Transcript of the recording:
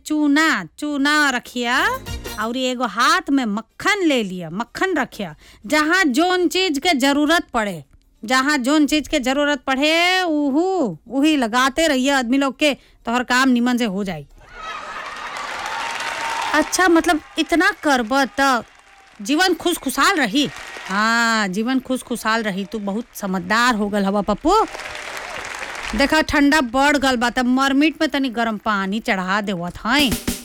चूना चूना रखिया और एगो हाथ में मक्खन ले लिया मक्खन रखिया जहाँ जोन चीज के जरूरत पड़े जहाँ जोन चीज के जरूरत पड़े उहू उही लगाते रहिए आदमी लोग के तोहर काम निमन से हो जाई अच्छा मतलब इतना करब त जीवन खुश खुशहाल रही हाँ जीवन खुश खुशहाल रही तू बहुत समझदार हो गल हवा पप्पू देखा ठंडा बढ़ गल बा त मरमिट में तनी गरम पानी चढ़ा देवत हई